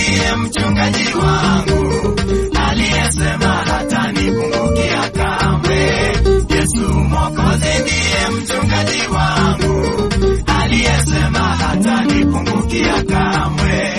ndiye mchungaji wangu, aliyesema hatanipungukia kamwe. Yesu Mwokozi ndiye mchungaji wangu, aliyesema hatanipungukia kamwe.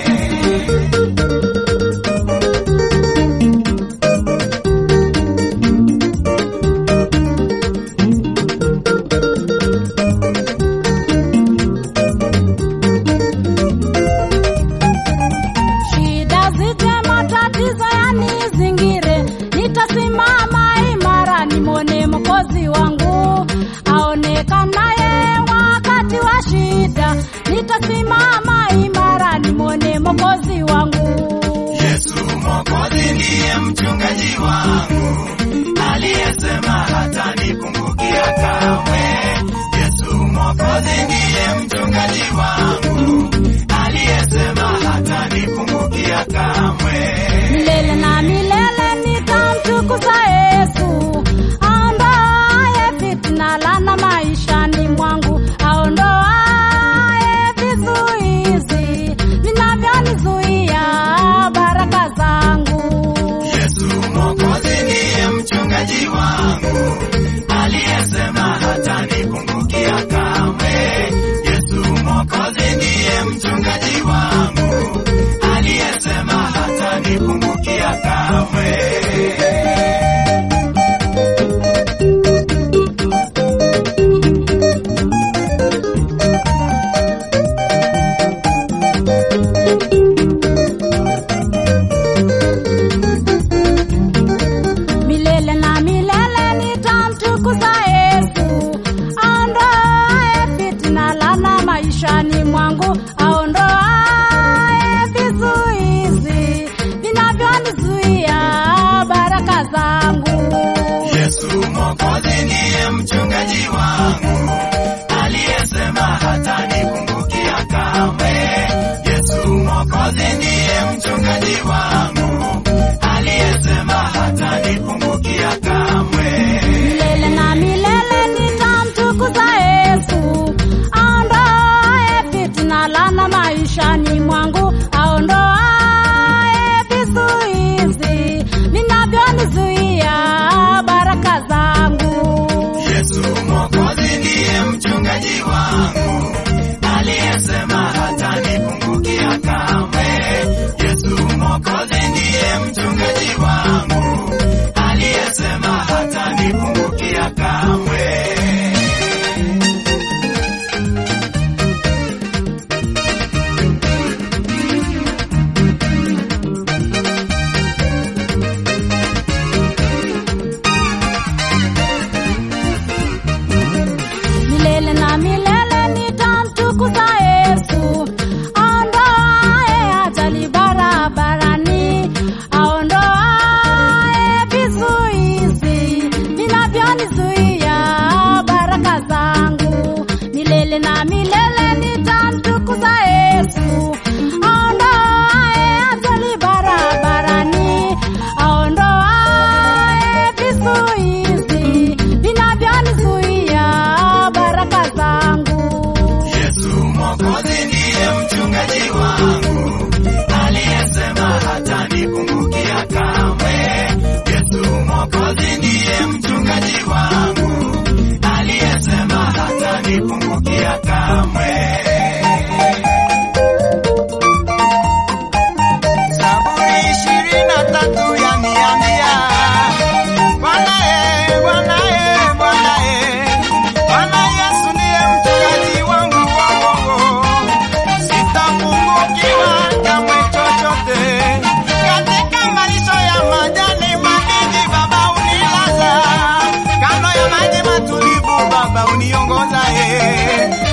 Shida zije, matatizo yanizingire, nitasimama imara, nimwone Mwokozi wangu aonekanaye wakati wa shida. Nitasimama imara, nimwone Mwokozi wangu. Yesu Mwokozi ndiye mchungaji wangu, aliyesema hatanipungukia kamwe. Yesu Mwokozi ndiye mchungaji wangu, aliyesema hatanipungukia kamwe. Milele na milele nitamtukuza Yesu, aondoaye fitna lana maishani mwangu, aondoaye vizuizi vinavyonizuia baraka zangu. Yesu Mwokozi ndiye mchungaji wangu, aliyesema hatanipungukia kamwe. Yesu Mwokozi ndiye mchungaji wangu, aliyesema hatanipungukia kamwe. Milele na milele nitamtukuza Yesu, aondoaye fitna lana maishani mwangu, aondoaye vizuizi vinavyonizuia baraka zangu. Yesu Mwokozi ndiye mchungaji wangu, aliyesema hatanipungukia kamwe. Yesu Mwokozi ndiye mchungaji wangu, aliyesema hatanipungukia kamwe. Milele na milele nitamtukuza Yesu, aondoaye fitna lana maishani mwangu, aondoaye vizuizi vinavyonizuia baraka zangu. Yesu Mwokozi ndiye mchungaji wangu, aliyesema hatanipungukia kamwe. Yesu Mwokozi ndiye mchungaji wangu, aliyesema hatanipungukia kamwe. Milele na milele nitamtukuza Yesu, aondoaye ajali barabarani, aondoaye vizuizi vinavyonizuia baraka zangu. Milele na milele nitamtukuza Yesu, aondoaye ajali barabarani, aondoaye vizuizi vinavyonizuia baraka zangu. Yesu Mwokozi ndiye mchungaji wangu, aliyesema hatanipungukia kamwe. Yesu Mwokozi ndiye mchungaji wangu, aliyesema hatanipungukia kamwe. Zaburi ishirini na tatu yaniambia, Bwana ye, Bwana ye, Bwana ye, Bwana Yesu ndiye mchungaji wangu, wo, wo, wo. sitapungukiwa kamwe chochote. Katika malisho ya majani mabichi, Baba unilaza, kando ya maji matulivu, Baba uniongoza ye